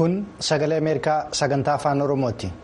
Kun sagalee Ameerikaa sagantaa afaan Oromooti.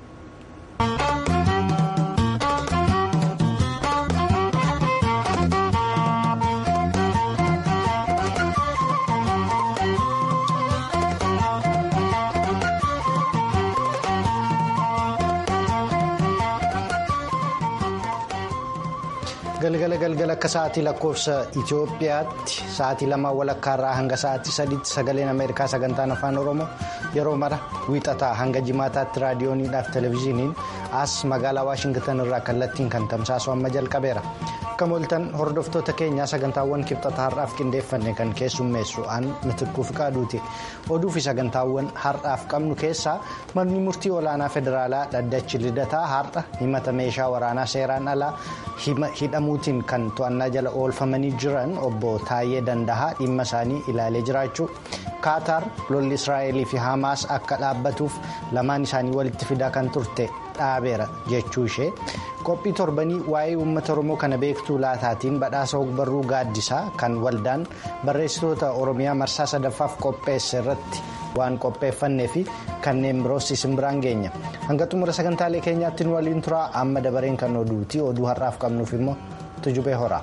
galgala galgala akka sa'aatii lakkoofsa Itoophiyaatti sa'aatii lama walakkaarraa hanga sa'aatii sadiitti sagaleen Ameerikaa sagantaan afaan Oromoo yeroo mara wiixataa hanga jimaataatti raadiyooniidhaaf televezyiiniin as magaalaa Waashingtan irraa kallattiin kan tamsaasu amma jalqabeera. Akka mooltan hordoftoota keenyaa sagantaawwan kibxata har'aaf qindeeffanne kan keessummeessu aan mitirkuuf qaaduuti. Oduu fi sagantaawwan har'aaf qabnu keessaa manni murtii olaanaa federaalaa dhaddachi lidataa har'a himata meeshaa waraanaa seeraan alaa hidhamuutiin kan to'annaa jala oolfamanii jiran obbo Taayyee Dandahaa dhimma isaanii ilaalee jiraachuu Kaataar lolli Israa'elii fi Hamaas akka dhaabbatuuf lamaan isaanii walitti fidaa kan turte dhaabeera jechuu ishee qophii torbanii waa'ee uummata Oromoo kana beektuu laataatiin badhaasa ogbarruu gaaddisaa kan waldaan barreessitoota Oromiyaa marsaa sadaffaaf qopheesse irratti waan qopheeffannee fi kanneen biroos isin biraan geenya hanga xumura sagantaalee keenyaatti nu waliin turaa amma dabareen kan oduuti oduu har'aaf qabnuuf immoo tujubee horaa.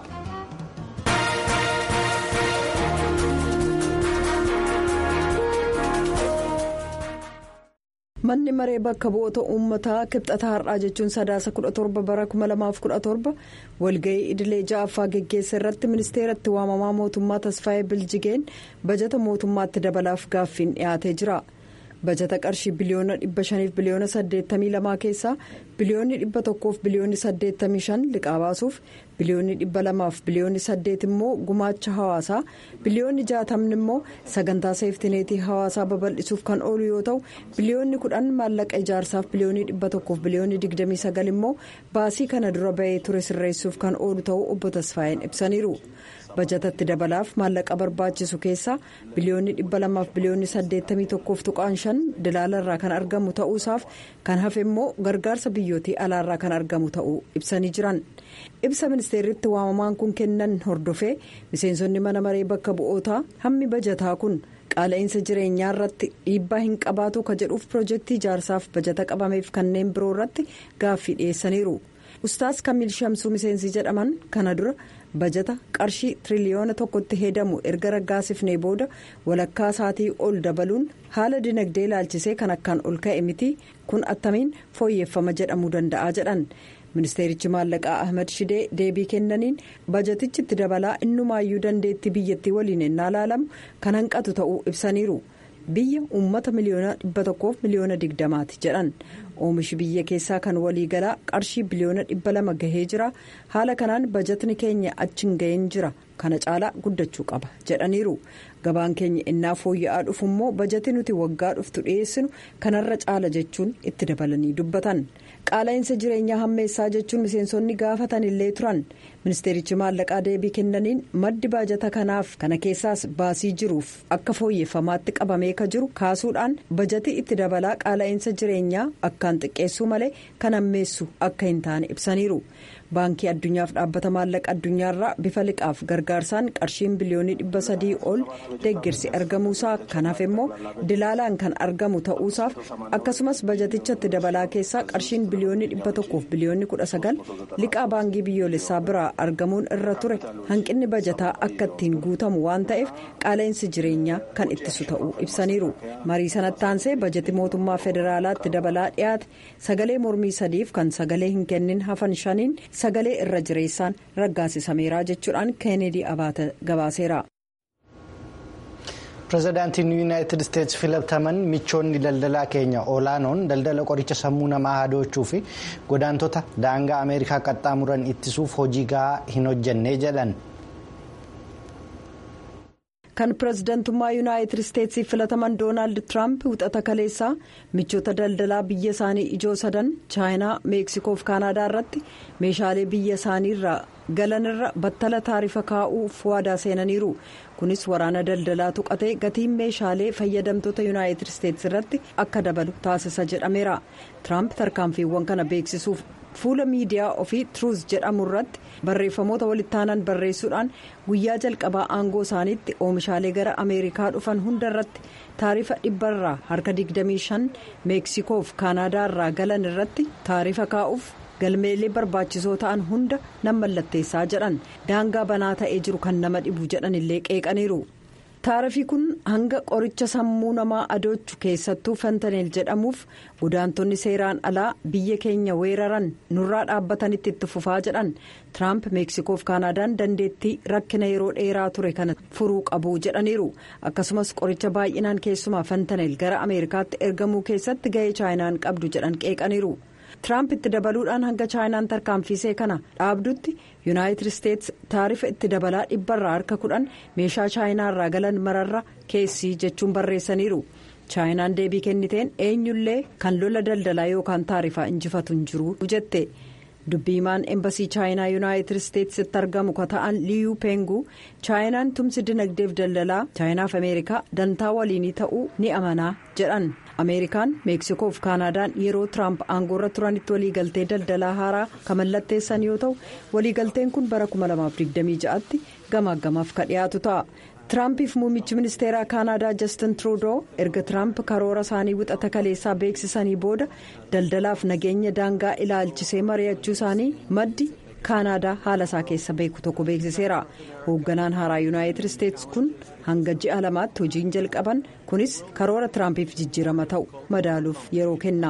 manni maree bakka bu'oota uummataa kibxata har'aa jechuun sadaasa 17 bara 2017 walga'ii idilee ja'affaa geggeessa irratti ministeeratti waamamaa mootummaa tasfaayee biljigeen bajata mootummaatti dabalaaf gaaffiin dhiyaatee jira bajata qarshii biliyoona 500 biliyoona 82 keessaa biliyoonni 100 biliyoonni 85 liqaa baasuuf biliyoonni 200 biliyoonni 8 immoo gumaacha hawaasaa biliyoonni 60 immoo sagantaa seeftineetii hawaasaa babal'isuuf kan oolu yoo ta'u biliyoonni 10 maallaqa ijaarsaaf biliyoonni 100 biliyoonni 29 immoo baasii kana dura bahee ture sirreessuuf kan oolu ta'uu obbo Tasfaayeen ibsaniiru. bajatatti dabalaaf maallaqa barbaachisu keessaa biliyoonni 200 biliyoonni 81 tuqaan 5 dilaalarraa kan argamu ta'uusaaf kan hafe immoo gargaarsa biyyootii alaarraa kan argamu ta'uu ibsanii jiran ibsa ministeerritti waamamaan kun kennan hordofee miseensonni mana maree bakka bu'ootaa hammi bajataa kun qaala'insa jireenyaa irratti dhiibbaa hin qabaatu ka jedhuuf piroojeektii ijaarsaaf bajata qabameef kanneen biroo irratti gaaffii dhiyeessaniiru ustaas kamiil shamsuu miseensi jedhaman kana dura. bajata qarshii tiriliyoona tokkotti hedamu erga raggaasifnee booda walakkaa isaatii ol dabaluun haala dinagdee ilaalchisee kan akkaan ol ka'e miti kun attamiin fooyyeffama jedhamuu danda'a jedhan ministeerichi maallaqaa ahmed shidee deebii kennaniin bajatichi itti dabalaa innumaayyuu dandeettii biyyattii waliin ennaa laalamu kan hanqatu ta'uu ibsaniiru biyya uummata miliyoona dhibba tokkoof miliyoona digdamaati jedhan. oomishi biyya keessaa kan waliigalaa qarshii biliyoona dhibba lama gahee jira haala kanaan bajatni keenya achi hin ga'een jira kana caalaa guddachuu qaba jedhaniiru gabaan keenya innaa fooyya'aa dhufu immoo bajati nuti waggaa dhuftu dhiyeessinu kanarra caala jechuun itti dabalanii dubbatan qaala'insa jireenyaa hammeessaa jechuun miseensonni gaafatan illee turan ministeerichi maallaqaa deebii kennaniin maddi baajata kanaaf kana keessaas baasii jiruuf akka fooyyeffamaatti qabamee ka jiru kaasuudhaan bajati itti dabalaa qaala'insa jireenyaa akkaan xiqqeessuu malee kan hammeessu akka hin taane ibsaniiru. baankii addunyaaf dhaabbata maallaqa addunyaarraa bifa liqaaf gargaarsaan qarshiin biliyoonii dhibba sadii ol deeggarsi argamuusaa kanaaf immoo dilaalaan kan argamu ta'uusaaf akkasumas bajatichatti dabalaa keessaa qarshiin biliyoonii dhibba tokkoof biliyoonni kudha sagal liqaa baankii biyyoolessaa biraa argamuun irra ture hanqinni bajataa akka ittiin guutamu waan ta'eef qaala'insi jireenyaa kan ittisu ta'uu ibsaniiru marii sanatti aansee bajati mootummaa federaalaatti dabalaa dhiyaate sagalee mormii sadiif kan sagalee hin kennin hafan shaniin. sagalee irra jireessaan raggaasisameera jechuudhaan keeneedii abaata gabaaseera. pireezidaantiin yuunaayitid isteetsi filataman michoonni daldalaa keenya olaanoon daldala qoricha sammuu namaa hadoochuu fi godaantota daangaa ameerikaa qaxxaamuran ittisuuf hojii gahaa hin hojjenne jedhan. kan pireezidantummaa yuunaayitid isteetsiif filataman doonaald tiraamp wixata kaleessaa michoota daldalaa biyya isaanii ijoo sadan chaayinaa meeksikoo fi kaanaadaa irratti meeshaalee biyya isaaniirraa galanirra battala taarifa kaa'uuf waadaa seenaniiru kunis waraana daldalaa tuqatee gatiin meeshaalee fayyadamtoota yuunaayitid isteetsi irratti akka dabalu taasisa jedhameera tiraamp tarkaanfiiwwan kana beeksisuuf fuula miidiyaa ofii truuz jedhamu irratti barreeffamoota walittaanan barreessuudhaan guyyaa jalqabaa aangoo isaaniitti oomishaalee gara ameerikaa dhufan hunda irratti taarifa dhibbarraa harka 25 meeksikoof kaanaadaa irraa galan irratti taarifa kaa'uuf galmeelee barbaachisoo ta'an hunda nan mallatteessaa jedhan daangaa banaa ta'ee jiru kan nama dhibu jedhan illee qeeqaniiru. taarifii kun hanga qoricha sammuu namaa adoochu keessattuu fentaneel jedhamuuf godaantonni seeraan alaa biyya keenya weeraran nurraa dhaabbatanitti itti fufaa jedhan tiraamp meeksikoof kaanaadaan dandeettii rakkina yeroo dheeraa ture kana furuu qabu jedhaniiru akkasumas qoricha baay'inaan keessumaa fentaneel gara ameerikaatti ergamuu keessatti ga'ee chaayinaan qabdu jedhan qeeqaniiru. tiraamp itti dabaluudhaan hanga chaayinaan tarkaanfiisee kana dhaabdutti yuunaayitid isteets taarifa itti dabalaa dhibbarraa harka kudhan meeshaa chaayinaa irraa galan mararra keessii jechuun barreessaniiru chaayinaan deebii kenniteen eenyullee kan lola daldalaa yookaan taarifaa injifatu hin jiru jette dubbiimaan embasii chaayinaa yuunaayitid isteetsitti argamu ka ta'an liyuu peenguu chaayinaan tumsi dinagdeef daldalaa chaayinaaf ameerikaa dantaa waliinii ta'uu ni amanaa jedhan. ameerikaan meeksikoof kaanaadaan yeroo tiraamp aangoorra turanitti waliigaltee daldalaa haaraa kan mallatteessan yoo ta'u waliigalteen kun bara 2026tti gamaagamaaf ka dhiyaatu ta'a tiraampiif muummichi ministeeraa kaanaadaa jastin truudoo erga tiraamp karoora isaanii wixata kaleessaa beeksisanii booda daldalaaf nageenya daangaa ilaalchisee mari'achuu isaanii maddi kaanaadaa haala isaa keessa beeku tokko beeksiseera hoogganaan haaraa yuunaayitid isteets kun hanga ji'a lamaatti hojiin jalqaban kunis karoora tiraampiif jijjiirama ta'u madaaluuf yeroo kenna.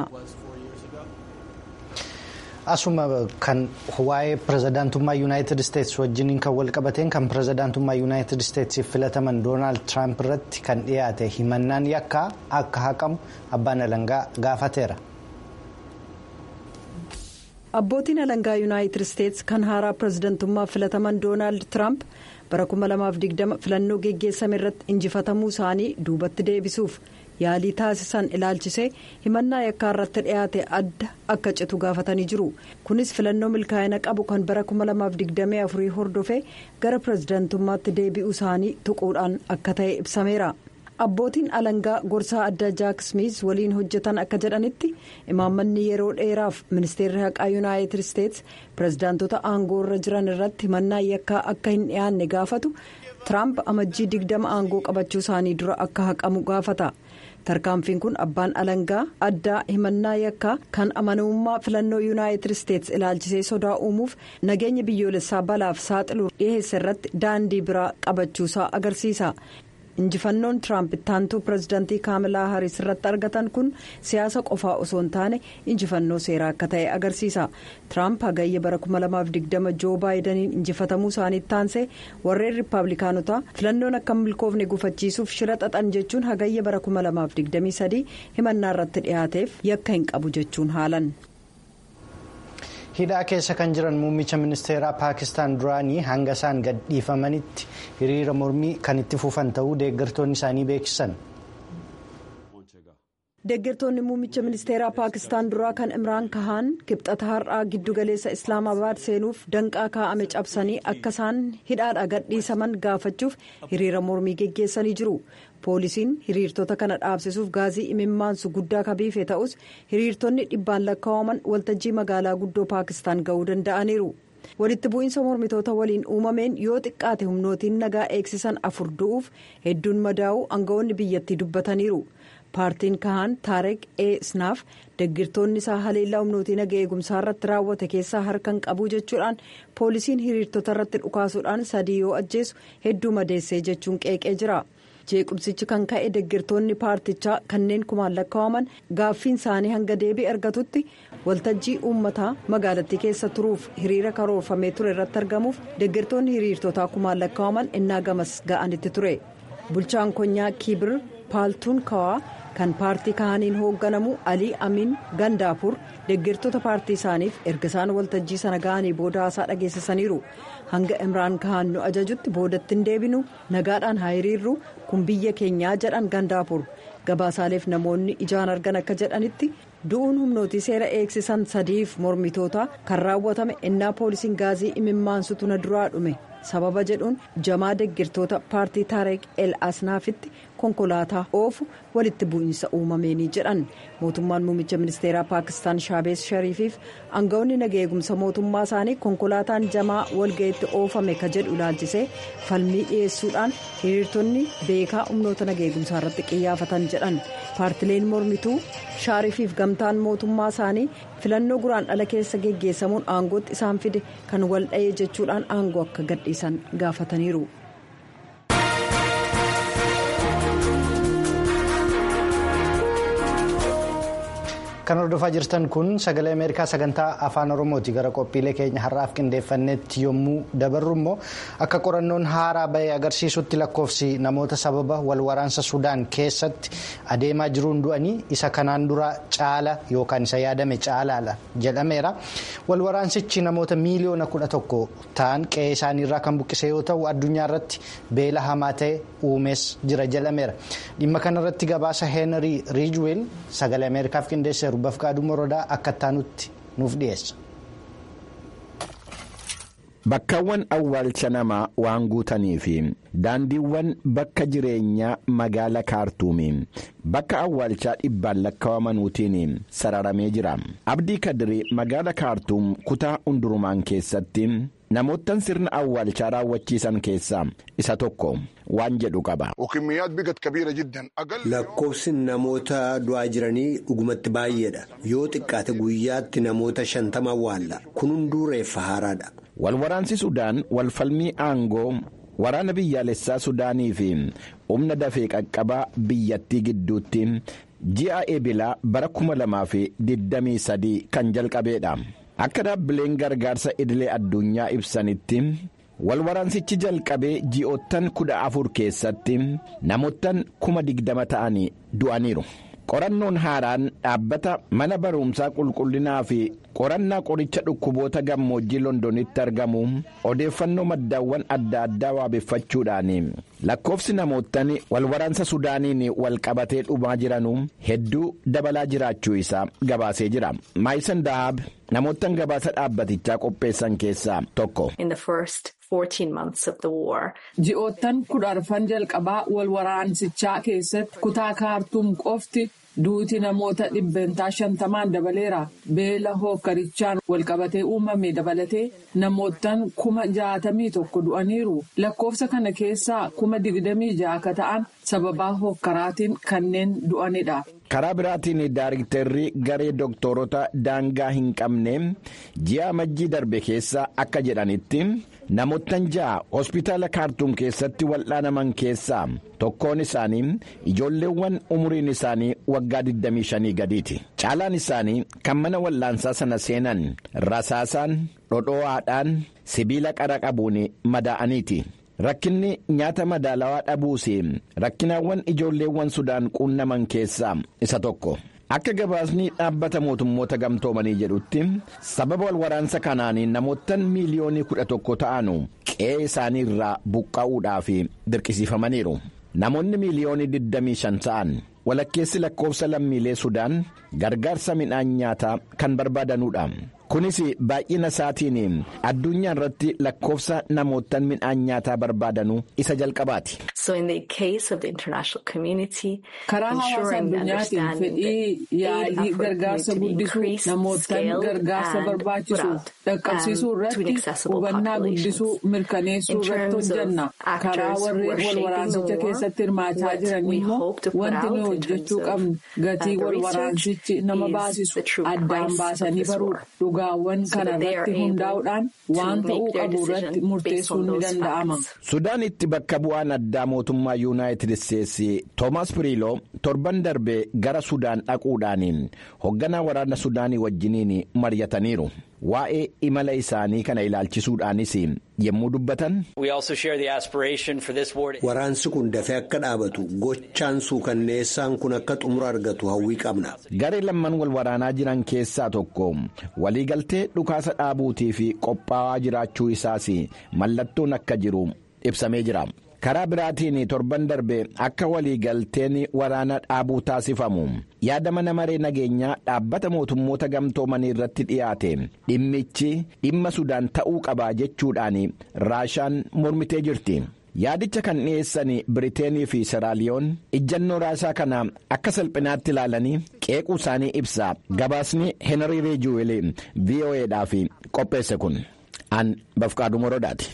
asuma kan waa'ee pirezidaantummaa yuunaayitid isteets wajjiniin kan walqabateen kan pirezidaantummaa yuunaayitid isteetsiif filataman doonaald tiraamp irratti kan dhiyaate himannaan yakkaa akka haqamu abbaan alangaa gaafateera. abbootiin alangaa yuunaayitid isteets kan haaraa pirezidantummaa filataman doonaald tiraamp bara 2020 filannoo geggeessame irratti injifatamuu isaanii duubatti deebisuuf yaalii taasisan ilaalchisee himannaa yakkaa irratti dhiyaate adda akka citu gaafatanii jiru kunis filannoo milkaa'ina qabu kan bara 2024 hordofee gara pirezidantummaatti deebi'uu isaanii tuquudhaan akka ta'e ibsameera. abbootiin alangaa gorsaa addaa jaak smith waliin hojjetan akka jedhanitti imaammanni yeroo dheeraaf ministeerri haqaa yuunaayitid isteets pirezidaantota aangoo irra jiran irratti himannaa yakkaa akka hin dhiyaanne gaafatu tiraamp amajjii digdama aangoo qabachuu isaanii dura akka haqamu gaafata tarkaanfiin kun abbaan alangaa addaa himannaa yakkaa kan amanamummaa filannoo yuunaayitid isteets ilaalchisee sodaa uumuuf nageenya biyyoolessaa balaaf saaxiluu dhiheessa irratti daandii biraa qabachuusaa agarsiisa. injifannoon tiraamp ittaantuu pirezidaantii kaamalaa hariis irratti argatan kun siyaasa qofaa osoo hin taane injifannoo seeraa akka ta'e agarsiisa tiraamp hagayya bara 2020 joo baayidaniin injifatamuu isaaniitti taansee warreen riippaabilikaanotaa filannoon akka milkoofne gufachiisuuf shira xaxan jechuun hagayya bara 2023 himannaa irratti dhiyaateef yakka hin qabu jechuun haalan. hidhaa keessa kan jiran muummicha ministeeraa paakistaan duraanii hanga isaan gadhiifamanitti hiriira mormii kan itti fufan ta'uu deeggartoonni isaanii beeksisan. deeggartoonni muummicha ministeeraa paakistaan duraa kan imraan kahaan kibxata har'aa giddugaleessa islaamabaad seenuuf danqaa kaa'ame cabsanii akka isaan hidhaadhaa gadhiisaman gaafachuuf hiriira mormii geggeessanii jiru. poolisiin hiriirtota kana dhaabsisuuf gaazii imimmaansu guddaa kabiife ta'us hiriirtonni dhibbaan lakkaa'aman waltajjii magaalaa guddoo paakistaan ga'uu danda'aniiru walitti bu'iinsa mormitoota waliin uumameen yoo xiqqaate humnootiin nagaa eegsisan afur du'uuf hedduun madaa'uu aangawoonni biyyattii dubbataniiru paartiin kahaan taareq e snaaf deggirtoonni isaa haleellaa humnootii nagaa eegumsaa irratti raawwate keessaa harkan qabu jechuudhaan poolisiin hiriirtota irratti dhukaasuudhaan sadii yoo ajjeesu hedduu madeessee jechuun qeeqee jira. jeequmsichi kan ka'e deggirtoonni paartichaa kanneen kumaan lakkaa'aman gaaffiin isaanii hanga deebii argatutti waltajjii uummataa magaalattii keessa turuuf hiriira karoorfamee ture irratti argamuuf deggirtoonni hiriirtotaa kumaan lakkaa'aman innaa gamas ga'anitti ture bulchaan konyaa kiibir paaltuun kawaa kan paartii kaaniin hoogganamu alii amiin gandaapur deggirtoota paartii isaaniif erga isaan waltajjii sana ga'anii booda haasaa dhageessisaniiru hanga imraan kahaan nu ajajutti boodatti hin deebinu nagaadhaan haa hiriirru kun biyya keenyaa jedhan gandaapur gabaasaaleef namoonni ijaan argan akka jedhanitti du'uun humnootii seera eegsisan sadiif mormitoota kan raawwatame innaa poolisiin gaazii imimmaansutu na duraa dhume sababa jedhuun jamaa deggirtoota paartii taareq el asnaafitti konkolaataa oofu walitti bu'iinsa uumameenii jedhan mootummaan muummicha ministeeraa paakistaan shaabees shariifiif aangawoonni naga eegumsa mootummaa isaanii konkolaataan jamaa walga'iitti oofame ka jedhu ilaalchisee falmii dhiyeessuudhaan hiriirtonni beekaa humnoota naga eegumsaa irratti qiyyaafatan jedhan paartileen mormituu shaariifiif gamtaan mootummaa isaanii filannoo guraan dhala keessa geggeessamuun aangootti isaan fide kan wal dha'ee jechuudhaan aangoo akka gadhiisan gaafataniiru. kan hordofaa jirtan kun sagalee ameerikaa sagantaa afaan oromooti gara qophiilee keenya har'aaf qindeeffannetti yommuu dabarru immoo akka qorannoon haaraa bahee agarsiisutti lakkoofsi namoota sababa wal waraansa sudaan keessatti adeemaa jiruun du'anii isa kanaan dura caala yookaan isa yaadame caalaadha jedhameera wal waraansichi namoota miiliyoona kudha tokko ta'an qe'ee isaaniirraa kan buqqise yoo ta'u addunyaa irratti beela hamaa ta'e uumees jira jedhameera dhimma kanarratti gabaasa heenrii riijweel sagalee ameerikaaf qindeesseeru. Bafqaaduu Morodaa akka taanutti nuuf dhiyeessa. Bakkaawwan awwaalcha namaa waan guutanii fi daandiiwwan bakka jireenyaa magaala kaartuumii bakka awwaalchaa dhibbaan lakkaawamanuutiin sararamee jira. Abdii Kadirii magaala kaartuum kutaa hundurumaan keessatti namoottan sirna awwaalchaa raawwachiisan keessaa isa tokko waan jedhu qaba. Lakkoofsi namoota du'aa jiranii dhugumatti baay'eedha. Yoo xiqqaate guyyaatti namoota shantama awwaalla. Kun hunduu reeffa haaraadha. Walwaraansi Sudaan walfalmii aangoo waraana biyyaalessaa Sudaanii fi humna dafee qaqqabaa biyyattii gidduutti ji'a eebilaa bara kuma lamaa fi digdamii sadii kan jalqabeedha. Akka dhaabbileen gargaarsa idilee addunyaa ibsanitti walwaraansichi jalqabee ji'oottan kudha afur keessatti namoottan kuma digdama ta'anii du'aniiru. Qorannoon haaraan dhaabbata mana barumsaa qulqullinaa fi qorannaa qoricha dhukkuboota gammoojjii londonitti argamu odeeffannoo maddaawwan adda addaa waabeffachuudhaan lakkoofsi namoottan walwaraansa sudaaniin walqabatee dhumaa jiranu hedduu dabalaa jiraachuu isaa gabaasee jira maayisan dahaab namoottan gabaasa dhaabbatichaa qopheessan keessaa tokko. Ji'oottan kudha arfan jalqabaa wal waraansichaa keessatti kutaa kaartuum qofti duuti namoota dhibbentaa shantamaan dabaleera. Beela hookkarichaan walqabatee uumame dabalatee namoottan kuma jaatamii tokko du'aniiru. Lakkoofsa kana keessaa kuma digdamii ja'a akka ta'an sababaa hookkaraatiin kanneen du'anidha. karaa biraatiin daariktarri garee dooktorota daangaa hin qabne ji'a majjii darbe keessa akka jedhanitti namoottan ja'a hospitaala kaartuum keessatti wal'aanaman keessaa tokkoon isaanii ijoolleewwan umuriin isaanii waggaa 25 gadiiti caalaan isaanii kan mana wal'aansaa sana seenan rasaasaan dhodhoo'aadhaan sibiila qara qabuun madaa'aniiti. Rakkinni nyaata madaalawaa dhabuus rakkinaawwan ijoolleewwan sudaan quunnaman keessaa isa tokko. Akka gabaasni dhaabbata mootummoota gamtoomanii jedhutti sababa walwaraansa kanaan namoottan miiliyoonii kudha tokko ta'anu qe'ee isaanii irraa buqqa'uudhaaf dirqisiifamaniiru. Namoonni miiliyoonii 25 ta'an walakkeessi lakkoofsa lammiilee sudaan gargaarsa midhaan nyaataa kan barbaadanudha. kunis baay'ina isaatiin addunyaa irratti lakkoofsa namoottan midhaan nyaataa barbaadanu isa jalqabaati. karaa hawaasa addunyaatiin fedhii yaalii gargaarsa guddisuu namoottan gargaarsa barbaachisu dhaqqabsiisuu irratti hubannaa guddisuu mirkaneessuu irratti hojjanna karaa warreen wal waraansicha keessatti hirmaachaa jiran immoo wanti nuyi hojjechuu qabnu gatii wal waraansichi nama baasisu addaan baasanii baruudha. dhugaawwan kana irratti hundaa'uudhaan waan ta'uu qabu irratti murteessuun ni danda'ama. sudaanitti bakka bu'aan addaa mootummaa yuunaayitid isteetsi toomaas piriiloo torban darbee gara sudaan dhaquudhaan hoogganaa waraana sudaanii wajjiniin mari'ataniiru. waa'ee imala isaanii kana ilaalchisuudhaanis yommuu dubbatan. Waraansi kun dafee akka dhaabatu gochaan suukanneessaan kun akka xumura argatu hawwii qabna. Garee lamman wal waraanaa jiran keessaa tokko waliigaltee dhukaasa dhaabuutii fi qophaa'aa jiraachuu isaas mallattoon akka jiru ibsamee jira. karaa biraatiin torban darbe akka waliigalteen waraana dhaabuu taasifamu yaada mana maree nageenyaa dhaabbata mootummoota gamtoomanii irratti dhiyaate dhimmichi dhimma sudaan ta'uu qabaa jechuudhaan raashaan mormitee jirti yaadicha kan dhiyeessan biriteenii fi seraaliyoon ijjannoo raasaa kana akka salphinaatti ilaalanii qeequu isaanii ibsa gabaasni heenarii reejuweelii vo'eedhaaf qopheesse kun an bafqaaduu morodaati.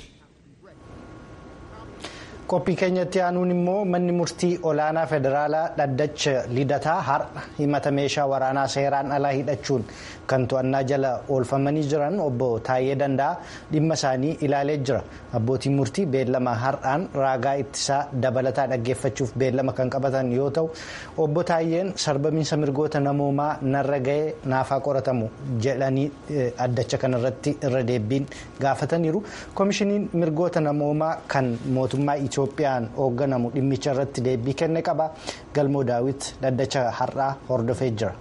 qophii keenyatti aanuun immoo manni murtii olaanaa federaalaa dhaddacha lidataa har'a himata meeshaa waraanaa seeraan alaa hidhachuun kan to'annaa jala oolfamanii jiran obbo Taayyee Danda'a dhimma isaanii ilaalee jira abbootiin murtii beellama har'aan raagaa ittisaa dabalataa dhaggeeffachuuf beellama kan qabatan yoo ta'u obbo Taayyeen sarbamiinsa mirgoota namoomaa narra ga'ee naafaa qoratamu jedhanii addacha kanarratti irra deebiin gaafataniiru koomishiniin mirgoota namoomaa kan mootummaa Itoophiyaan hoogganamu dhimmicha irratti deebii kenne qaba galmoo daawit dhaddacha har'aa hordofee jira.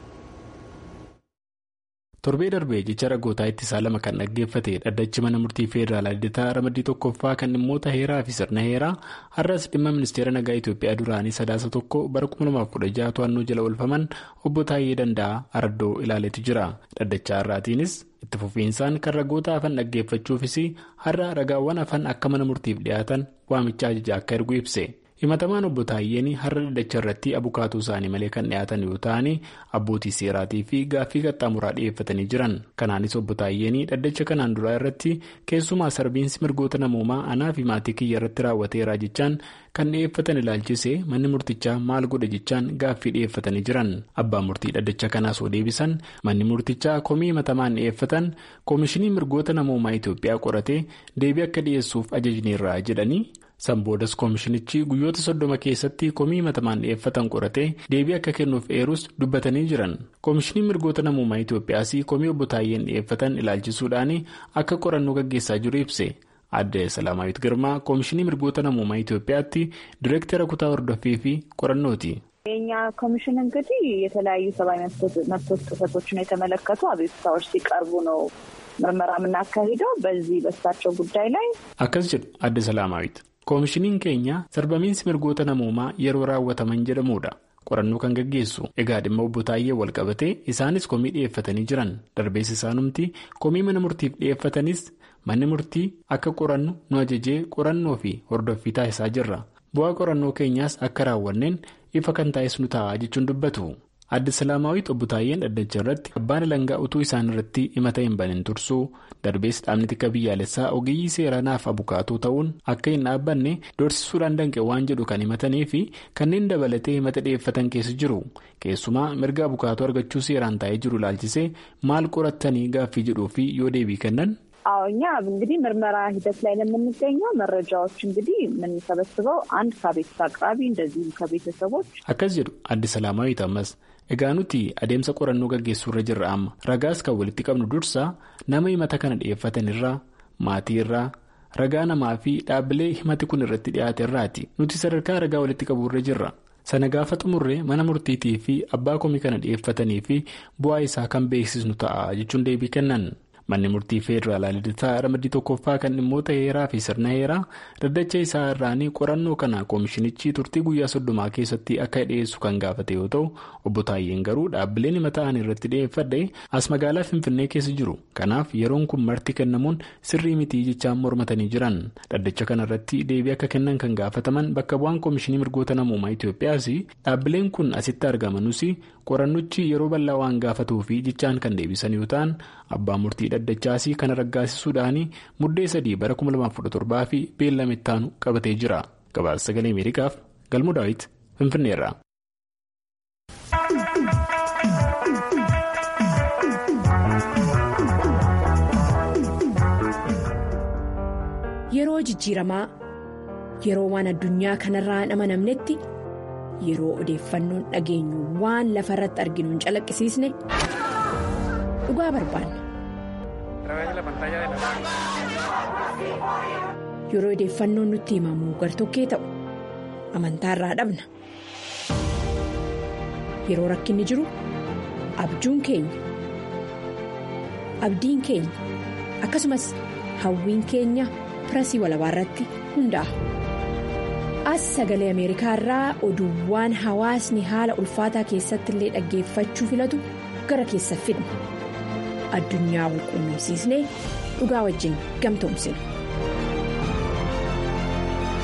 torbee darbee jecha ragootaa ittisaa lama kan dhaggeeffate dhaddachi mana murtii federaalaa lidataa ramaddii tokkoffaa kan dhimmoota heeraa fi sirna heeraa har'as dhimma ministeera nagaa itiyoophiyaa duraanii sadaasa tokko bara 2016 to'annoo jala oolfaman obbo Taayyee Danda'a Araddoo ilaaleetu jira dhaddacha har'aatiinis itti fufiinsaan kan ragoota hafan dhaggeeffachuufis har'a ragaawwan hafan akka mana murtiif dhiyaatan waamicha ajajaa akka ergu ibse. himatamaan obbo Taayyeen har'a dhaddacha irratti abukaatuu isaanii malee kan dhiyaatan yoo ta'an abbootii seeraatii fi gaaffii qaxxaamuraa dhiyeeffatanii jiran kanaanis obbo Taayyeen dhaddacha kanaan duraa irratti keessumaa sarbiinsi mirgoota namoomaa anaa fi maatii kiyya irratti raawwateera jechaan kan dhiyeeffatan ilaalchisee manni murtichaa maal godhe jechaan gaaffii dhiyeeffatanii jiran abbaan murtii dhaddacha kanaas oo deebisan manni murtichaa komii himatamaan dhiyeeffatan koomishinii mirgoota namoomaa Itoophiyaa qoratee deebii akka dhiyeessuuf ajajneerra jedhanii. Samboodas koomishinichi guyyoota soddoma keessatti komii himatamaan dhiyeeffatan qoratee deebii akka kennuuf eerus dubbatanii jiran koomishiniin mirgoota namummaa Itoophiyaas komii obbo Taayyeen dhiyeeffatan ilaalchisuudhaan akka qorannoo gaggeessaa jiru ibse adde Salaamaayit Girmaa koomishinii mirgoota namummaa Itoophiyaatti direektara kutaa hordoffii fi qorannooti. የኛ ኮሚሽን እንግዲህ የተለያዩ ሰብአዊ መብቶች ጥሰቶችን የተመለከቱ አቤቱታዎች ሲቀርቡ ነው ምርመራ የምናካሂደው በዚህ በሳቸው ጉዳይ ላይ akkas jedhu adde Salaamaayit. koomishiniin keenya sarbamiinsi mirgoota namoomaa yeroo raawwataman jedhamudha qorannoo kan gaggeessu egaa dhimma obbo Taayyee wal qabatee isaanis komii dhiyeeffatanii jiran darbees isaanumti komii mana murtiif dhiyeeffatanis manni murtii akka qorannu nu ajajee qorannoo fi hordoffii taasisaa jirra bu'aa qorannoo keenyaas akka raawwanneen ifa kan taa'es nu ta'a jechuun dubbatu. adde salaamaawwiit obbo Taayyeen dhaddacha irratti abbaan alangaa utuu isaan irratti himata hin banin tursuu darbees dhaabni tika biyyaalessaa ogeeyyii seeraa naaf abukaatoo ta'uun akka hin dhaabbanne doorsisuudhaan danqe waan jedhu kan himatanii fi kanneen dabalatee himata dhiyeeffatan keessa jiru keessumaa mirga abukaatoo argachuu seeraan taa'ee jiru ilaalchisee maal qorattanii gaaffii jedhuu fi yoo deebii kennan. አዎ እኛ እንግዲህ ምርመራ ሂደት ላይ ነው የምንገኘው። መረጃዎች እንግዲህ የምንሰበስበው አንድ ከቤተሰብ አቅራቢ እንደዚሁም ከቤተሰቦች akkas jedhu adde salaamaawwiit ammas egaa nuti adeemsa qorannoo gaggeessuu irra jirra amma ragaas kan walitti qabnu dursa nama himata kana dhiyeeffatan irraa maatii irraa ragaa namaa fi dhaabbilee himati kun irratti dhiyaate irraati nuti sadarkaa ragaa walitti qabuu irra jirra. sana gaafa xumurree mana murtiitii fi abbaa komii kana dhiyeeffatanii fi bu'aa isaa kan beeksisnu ta'a jechuun deebii kennan. manni murtii federaalaa lidataa ramaddii tokkoffaa kan dhimmoota heeraa fi sirna heeraa daddacha isaa irraanii qorannoo kana koomishinichi turtii guyyaa soddomaa keessatti akka dhiyeessu kan gaafate yoo ta'u obbo Taayyeen garuu dhaabbileen himata ta'an irratti dhiyeeffadhe as magaalaa finfinnee keessa jiru kanaaf yeroon kun marti kennamuun sirrii mitii jechaan mormatanii jiran daddacha kana irratti deebii akka kennan kan gaafataman bakka bu'aan koomishinii mirgoota namummaa Itoophiyaas dhaabbileen kun asitti argamanus qorannichi yeroo bal'aa waan gaafatuufi jechaan kan deebisan yoo ta'an abbaa murtii dhaddachaasii kana raggaasisuudhaan muddee sadii bara 2017 fi beellama ittaanu qabatee jira gabaasa sagalee ameerikaaf galmoo daawit finfinneerra. yeroo jijjiiramaa yeroo waan addunyaa kanarraa hin amanamnetti yeroo odeeffannoon dhageenyu waan lafa irratti arginu hin calaqqisiisne dhugaa barbaanna. yeroo odeeffannoon nutti himamu gartokkee ta'u amantaa irraa dhabna yeroo rakkinni jiru abjuun keenya abdiin keenya akkasumas hawwiin keenya pirasii walabaa irratti hundaa'a. as sagalee ameerikaa irraa oduuwwan hawaasni haala ulfaataa keessatti illee dhaggeeffachuu filatu gara keessa fidna addunyaa walquunnamsiisnee dhugaa wajjin gamtoomsina.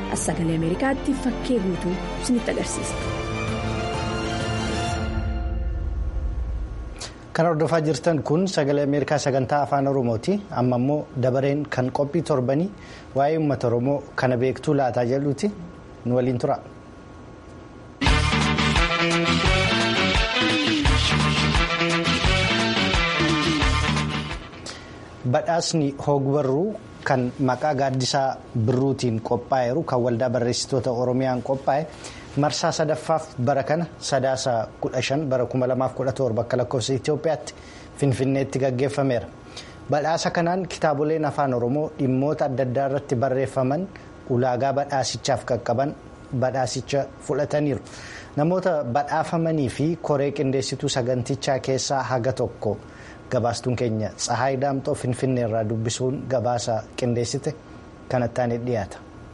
as sagalee ameerikaatti fakkee guutuu isinitti agarsiisa. kan hordofaa jirtan kun sagalee ameerikaa sagantaa afaan oromooti amma immoo dabareen kan qophii torbanii waa'ee uummata oromoo kana beektuu laataa jedhuuti nu waliin tura. badhaasni hogbarruu kan maqaa gaaddisaa birruutiin qophaa'eeru kan waldaa barreessitoota oromiyaan qophaa'e marsaa sadaffaaf bara kana sadaasa 15 bara 2017 akka lakkoofsa itiyoophiyaatti finfinneetti gaggeeffameera badhaasa kanaan kitaaboleen afaan oromoo dhimmoota adda addaa irratti barreeffaman ulaagaa badhaasichaaf qaqqaban badhaasicha fudhataniiru namoota badhaafamanii fi koree qindeessituu sagantichaa keessaa haga tokko. gabaastuun keenya tsahaay daamxoo finfinnee irraa dubbisuun gabaasa qindeessite kanattaan dhiyaata.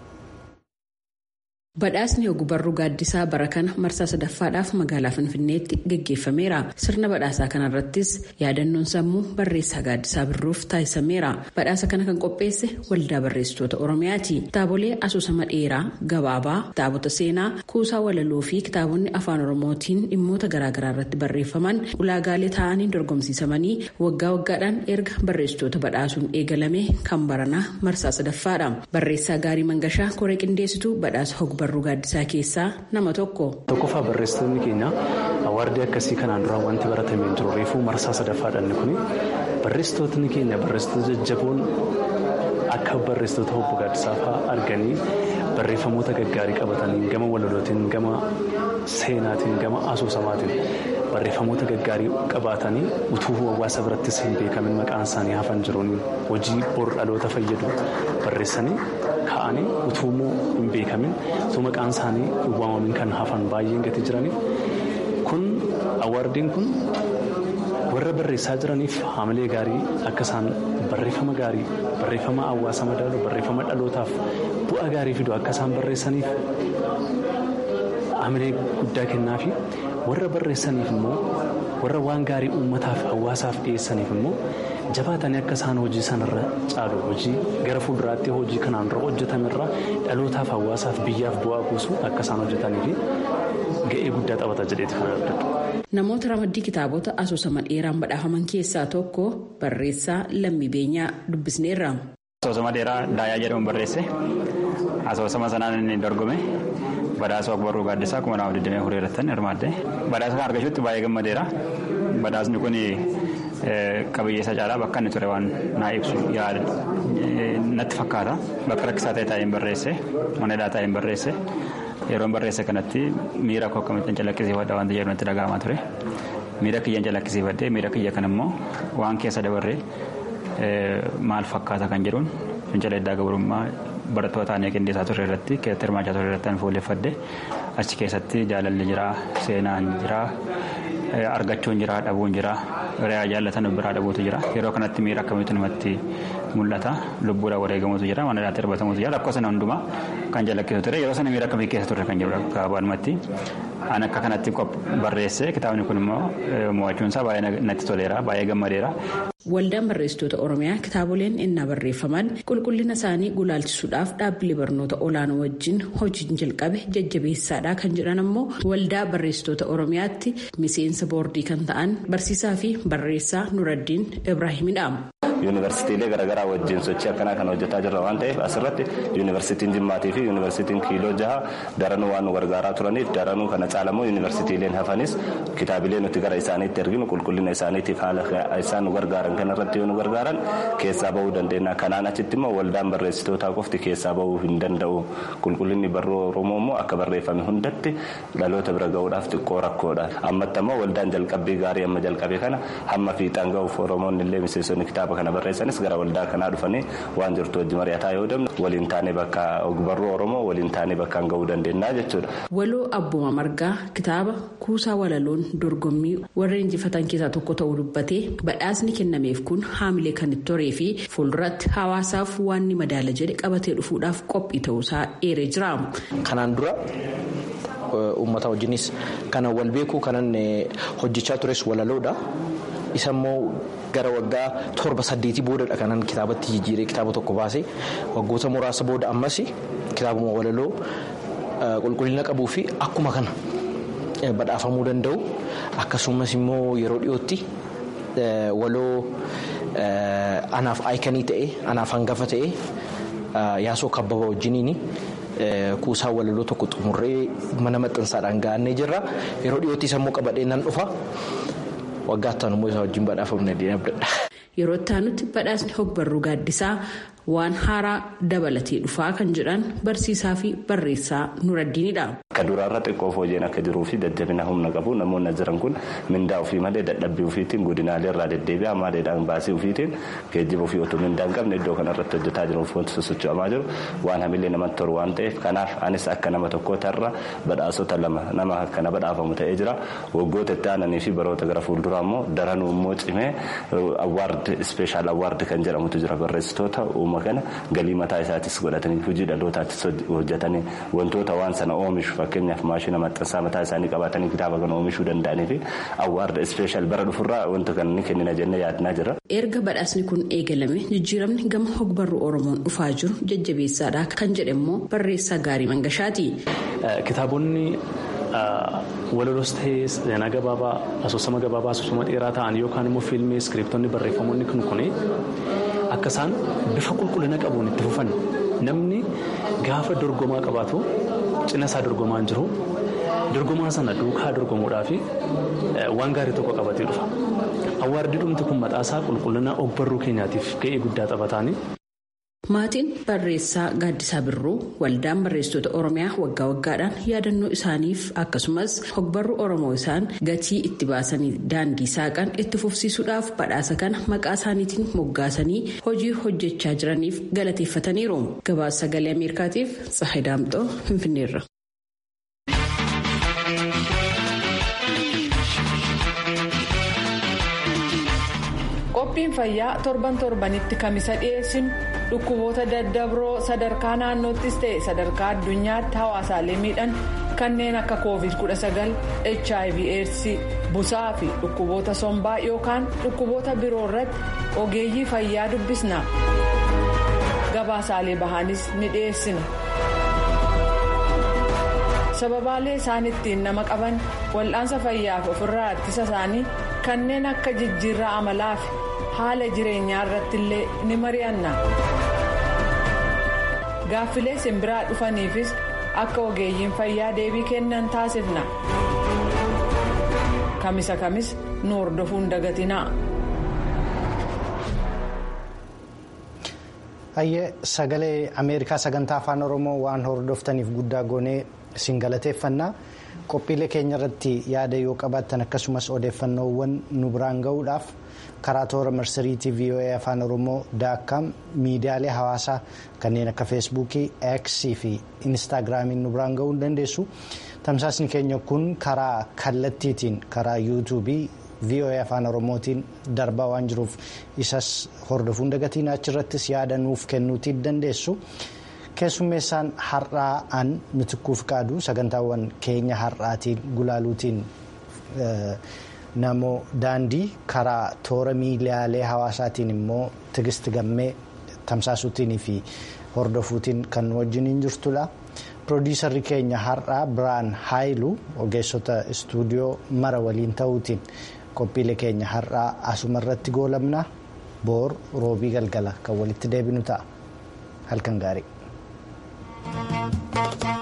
Badhaasni ogbarruu gaaddisaa bara kana marsaa sadaffaadhaaf magaalaa Finfinneetti gaggeeffameera. Sirna badhaasaa kanarrattis yaadannoon sammuu barreessaa gaaddisaa birruuf taasisameera. Badhaasa kana kan qopheesse waldaa barreessitoota Oromiyaati. Kitaabolee asoosama dheeraa, gabaabaa, kitaabota seenaa, kuusaa walaloo fi kitaabonni afaan Oromootiin dhimmoota garaagaraa irratti barreeffaman ulaagaalee ta'anii dorgomsiisamanii waggaa waggaadhaan erga barreessitoota badhaasuun eegalame kan baranaa marsaa sadaffaadha. Barreessaa Gaarii Mangashaa koree qindeessituu badhaasa ogbarruu. barruu gaaddisaa keessaa nama tokko. Tokkoffaa barreessitoonni keenya awaardii akkasii kanaan dura wanti baratamee jiru reefuu marsaa sadaffaadhaan kun barreessitootni keenya barreessitoota jajjaboon akka barreessitoota obbo Gaaddisaa fa'aa arganii barreeffamoota gaggaarii qabatanii gama walalootiin gama seenaatiin gama asoosamaatiin barreeffamoota gaggaarii qabaatanii utuu hawaasa birattis hin beekamin maqaan isaanii hafan jiruun hojii bor dhaloota fayyadu barreessanii ka'anii utuu immoo hin beekamin utuu maqaan isaanii hin waamamin kan hafan baay'een gati jiraniif kun awaardiin kun warra barreessaa jiraniif haamilee gaarii akka isaan barreeffama gaarii barreeffama hawaasa madaalu barreeffama dhalootaaf bu'aa gaarii fidu akka isaan barreessaniif haamilee guddaa kennaa fi warra barreessaniif immoo warra waan gaarii uummataaf hawaasaaf dhiyeessaniif immoo jabaatanii akka isaan hojii sanarra caalu hojii gara fuulduraatti hojii kanaan dura hojjetamerra dhalootaaf hawaasaaf biyyaaf bu'aa buusu akka isaan hojjetanii fi ga'ee guddaa taphata jedheeti kan argatu. Namoota ramaddii kitaabota asoosama dheeraan badhaafaman keessaa tokko barreessaa lammii beenyaa dubbisneerra. Asoosama dheeraa Daayaa jedhamu barreesse asoosama sanaan inni dorgome badhaasa ogbarruu gaaddisaa kuma nama 24 irratti hirmaadde badhaasa kan argachuutti baay'ee gammadeera badhaasni kun qabiyyeessa caalaa bakka inni ture waan naa ibsu yaada natti fakkaata bakka rakkisaa ta'e taa'een barreesse mana hidhaa taa'een barreesse yeroo barreesse kanatti miira koo akkamitti calaqqisiifadha waan jedhu natti dhaga'amaa ture miira kiyyan calaqqisiifadhee miira kiyya kan immoo waan keessa dabarree maal fakkaata kan jedhuun fincila iddaa gabrummaa barattoota aanee qindeessaa turre irratti keessatti hirmaachaa turre irratti kan fuulleffadhe achi keessatti jaalalli jira seenaan jira argachuun jira dhabuun jira re'aa jaallatan biraa dhabuutu jira yeroo kanatti miira akkamitti namatti mul'ata lubbuudhaan wareegamuutu jira mana dhaatti darbatamuutu jira rakkoo sana hundumaa kan jalakkisu ture yeroo sana miira akkamii keessa turre kan jedhu gabaabumatti an akka kanatti barreesse kitaabni kun immoo mo'achuun isaa baay'ee natti toleera baay'ee gammadeera. Waldaan barreessitoota Oromiyaa kitaaboleen innaa barreeffaman qulqullina isaanii gulaalchisuudhaaf dhaabbilee barnoota olaanoo wajjin hojiin jalqabe jajjabeessaadha kan jedhan ammoo waldaa barreessitoota Oromiyaatti miseensa boordii kan ta'an barsiisaa fi barreessaa Nuraddiin Ibraahimidha. yuunivarsiitiilee garaagaraa wajjin sochii akkanaa kan hojjetaa jirra waan ta'eef asirratti yuunivarsiitiin jimmaatii fi yuunivarsiitiin kiiloo jaha daranuu waan nu gargaaraa turaniif daranuu kana caalamoo yuunivarsiitiileen hafanis kitaabilee nuti gara isaaniitti erginu qulqullina isaaniitiif haala isaan nu gargaaran kan irratti yoo nu gargaaran keessaa bahuu dandeenya kanaan achitti immoo waldaan barreessitootaa qofti keessaa bahuu hin danda'u qulqullinni barruu oromoo immoo akka barreeffame hundatti dhaloota bira gahuudhaaf xiqqoo rakkoodha ammatti ammoo waldaan jalqabbii gaarii amma jalqabe kana hamma fiixaan gahuuf oromoonni illee miseensonni kitaaba kana barreessanis gara waldaa kanaa dhufanii waan jirtu wajji mari'ataa yoo deemnu waliin taanee bakka barruu oromoo waliin taanee bakkaan gahuu dandeenya jechuudha. Waloo Abbuma Margaa kitaaba kuusaa walaloon dorgommii warra injifatan keessaa tokko ta'uu dubbatee badhaasni kennameef kun haamilee kan itti horee fi fuulduratti hawaasaaf waan ni madaala jedhe qabatee dhufuudhaaf qophii ta'uusaa eeree jira. Kanaan dura uummata wajjinis kana wal beekuu kanan hojjechaa tures walaloodha. isa immoo gara waggaa torba saddeetii boodadha kanan kitaabatti jijjiiree kitaaba tokko baase waggoota muraasa booda ammas kitaabuma walaloo qulqullina qabuu fi akkuma kana badhaafamuu danda'u akkasumas immoo yeroo dhiyootti waloo anaaf aayikanii ta'e anaaf hangafa ta'e yaasoo kabbaba wajjiniini. kuusaa walaloo tokko xumurree mana maxxansaadhaan ga'annee jirra yeroo dhiyootti sammuu qabadhee nan dhufa waggaa ittaan immoo isaa wajjin badhaafamne abdadha. Yeroo ittaanutti badhaasni hogbarruu gaaddisaa waan haaraa dabalatee dhufaa kan jedhan barsiisaa fi barreessaa Nuraddiinidha. Akka duraarra xiqqoo fooyyeen akka jiruu fi jajjabina humna qabu namoonni jiran kun mindaa ofii malee dadhabbii ofiitiin godinaalee irraa deddeebi'aa maaliidhaan baasii ofiitiin geejjiba ofii otoo mindaa hin qabne iddoo kanarratti hojjetaa jiruuf wanti sosocho'amaa jiru waan hamilee namatti toru waan ta'eef kanaaf anis akka nama tokkoota irra badhaasota lama nama akkana badhaafamu ta'ee jira waggoota itti aananii fi baroota gara fuulduraa immoo daranuu immoo cimee awwaard ispeeshaal awwaard kan jedhamutu jira barreessitoota uuma kana galii mataa isaatis godhatanii hojii dhalootaattis hojjetanii wantoota waan sana oomishu fakkeenyaaf maashina maxxansaa mataa isaanii qabaatanii kitaaba kana oomishuu danda'anii fi awwaarda ispeeshaal bara dhufurraa wanta kana ni kennina jennee yaadnaa jira. Erga badhaasni kun eegalame jijjiiramni gama hogbarruu Oromoon dhufaa jiru jajjabeessaadha kan jedhe immoo barreessaa gaarii mangashaati. Kitaabonni walaloos ta'ee seenaa gabaabaa asoosama gabaabaa asoosama dheeraa ta'an yookaan immoo fiilmii iskiriptonni barreeffamoonni kun kun akka isaan bifa qulqullina qabuun itti fufan namni gaafa dorgomaa qabaatu cina isaa dorgomaan jiru dorgomaa sana duukaa dorgomuudhaaf waan gaarii tokko qabatee dhufa. Awwaardi dhumti kun mataasaa qulqullina ogbarruu keenyaatiif ga'ee guddaa taphataani. Maatiin barreessaa Gaaddisaa Birruu waldaan barreessitoota Oromiyaa waggaa waggaadhaan yaadannoo isaaniif akkasumas hogbarruu Oromoo isaan gatii itti baasanii daandii saaqan itti fufsiisuudhaaf badhaasa kana maqaa isaaniitiin moggaasanii hojii hojjechaa jiraniif galateeffataniiru. Gabaasa sagalee Ameerikaatiif Tsahay Daamxoo Finfinneerra. qophiin fayyaa torban torbanitti kamisa dhiyeessinu dhukkuboota daddabroo sadarkaa naannoottis ta'e sadarkaa addunyaatti hawaasaalee miidhan kanneen akka covid 19 hiv aids busaa fi dhukkuboota sombaa yookaan dhukkuboota biroo irratti ogeeyyii fayyaa dubbisna gabaasaalee bahaanis ni dhiyeessina. sababaalee isaan ittiin nama qaban wal'aansa fayyaaf ofirraa ittisa isaanii kanneen akka jijjiirraa amalaa fi haala jireenyaa irratti illee ni mari'anna gaaffilee simbiraa dhufaniifis akka ogeeyyiin fayyaa deebii kennan taasifna kamisa kamis nu hordofuun dagatinaa. hayyee sagalee ameerikaa sagantaa afaan oromoo waan hordoftaniif guddaa goonee isin galateeffannaa qophiilee keenya irratti yaada yoo qabaattan akkasumas odeeffannoowwan nu biraan ga'uudhaaf karaa toora marsariitii voa afaan oromoo daakkaam miidiyaalee hawaasaa kanneen akka feesbuukii x fi instaagiraamiin nu biraan ga'uu dandeessu tamsaasni keenya kun karaa kallattiitiin karaa yuutuubii voa afaan oromootiin darbaa waan jiruuf isas hordofuun dagatiin achirrattis yaada nuuf kennuutii dandeessu. keessummeessaan har'aa an mitikkuuf qaadu sagantaawwan keenya har'aatiin gulaaluutiin namoo daandii karaa toora miidiyaalee hawaasaatiin immoo tigist gammee tamsaasuutiin fi hordofuutiin kan wajjiniin jirtudha. piroodiisarri keenya har'aa biraan haayilu ogeessota istuudiyoo mara waliin ta'uutiin qophiilee keenya har'aa asuma irratti goolabna boor roobii galgala kan walitti deebinu ta'a halkan gaarii. Thank you.